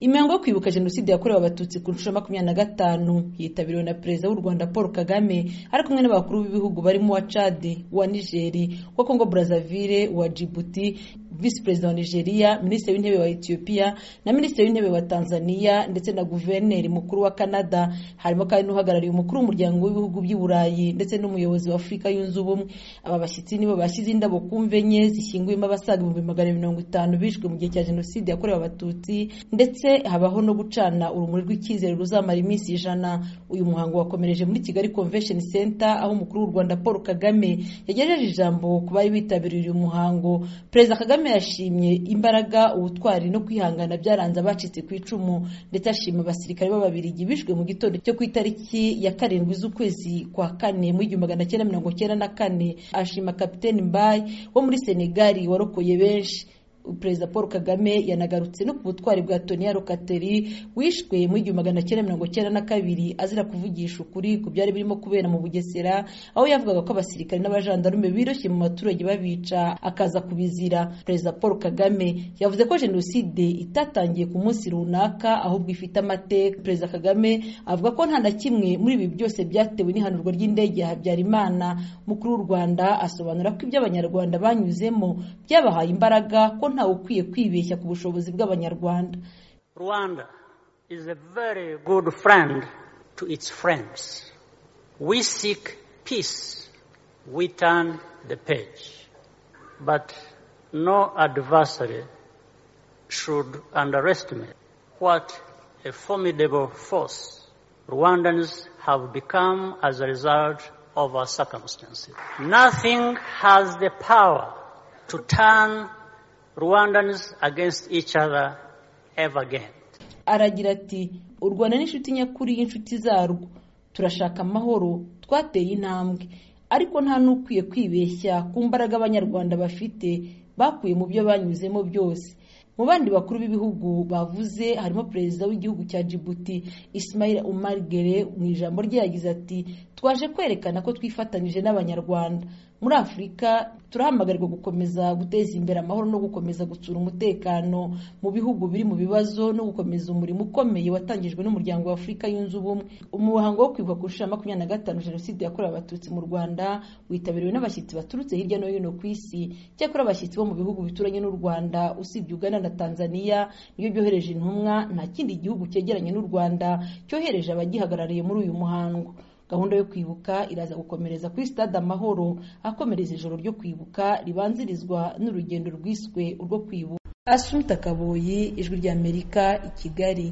imihango yo kwibuka jenoside yakorewe abatutsi ku nshuro ya makumyabiri na gatanu yitabiriwe na perezida w'u rwanda paul kagame ari kumwe n'abakuru b'ibihugu barimo uwa cadi uwa nigeri uwa kongo brazaville uwa jibuti visi perezida wa nigeria minisitiri w'intebe wa etiyopiya na minisitiri w'intebe wa tanzania ndetse na guverineri mukuru wa canada harimo kandi n'uhagarariye umukuru w'umuryango w'ibihugu by'i burayi ndetse n'umuyobozi wa afurika yunze ubumwe aba bashyitsi nibo bashyize indabo ku mve enye zishyinguyemo abasaga ibihumbi magana mirongo itanu bishwe mu gihe cya jenoside yakorewe abatutsi ndetse habaho no gucana urumuri rw'icyizere ruzamara iminsi ijana uyu muhango wakomereje muri kigali convention center aho umukuru w'u rwanda paul kagame yagejeje ijambo ku bari bitabiriye uyu muhango perezida kagame yashimye imbaraga ubutwari no kwihangana byaranze abacitse ku icumu ndetse ashima abasirikare b'ababirigi bishwe mu gitondo cyo ku itariki ya karindwi z'ukwezi kwa kane mu igihumbi magana cyenda mirongo cyenda na kane ashima kapiteni mbayi wo muri senegali warokoye benshi perezida paul kagame yanagarutse no ku butwari bwa toniya rokateri wishwe mu igihumbi magana cyenda mirongo cyenda na kabiri azira kuvugisha ukuri ku byari birimo kubera mu bugesera aho yavugaga ko abasirikare n'abajandarume biroshye mu baturage babica akaza kubizira perezida paul kagame yavuze ko jenoside itatangiye ku munsi runaka ahubwo ifite amateka perezida kagame avuga ko nta na kimwe muri ibi byose byatewe n'ihanurwa ry'indege ya habyarimana mukuru w'u rwanda asobanura ko ibyo abanyarwanda banyuzemo byabahaye imbaraga ko ntawe ukwiye kwibeshya ku bushobozi bw'abanyarwanda rwanda is a very good friend to its friends we seek peace we turn the page but no adversary should underestimate what a formidable force rwandans have become as a result of our circumstances nothing has the power to turn Rwandans against each other ever again. aragira ati u rwanda n'inshuti nyakuri y'inshuti zarwo turashaka amahoro twateye intambwe ariko nta n'ukwiye kwibeshya ku mbaraga abanyarwanda bafite bakuye mu byo banyuzemo byose mu bandi bakuru b'ibihugu bavuze harimo perezida w'igihugu cya Djibouti Ismail Omar Guelleh mu ijambo rye yagize ati twaje kwerekana ko twifatanyije n'abanyarwanda muri afurika turahamagarirwa gukomeza guteza imbere amahoro no gukomeza gutsura umutekano mu bihugu biri mu bibazo no gukomeza umurimo ukomeye watangijwe n'umuryango wa afurika yunze ubumwe umuhango wo kwibuka ku nshuro ya makumyabiri na gatanu jenoside yakorewe abatutsi mu rwanda witabiriwe n'abashyitsi baturutse hirya no hino ku isi cyakora abashyitsi bo mu bihugu bituranye n'u rwanda usibye ugana na tanzania niyo byohereje intumwa nta kindi gihugu cyegeranye n'u rwanda cyohereje abagihagarariye muri uyu muhango gahunda yo kwibuka iraza gukomereza kuri stade amahoro akomereza ijoro ryo kwibuka ribanzirizwa n'urugendo rwiswe urwo kwibuka asumita kaboyi ijwi ry'amerika i kigali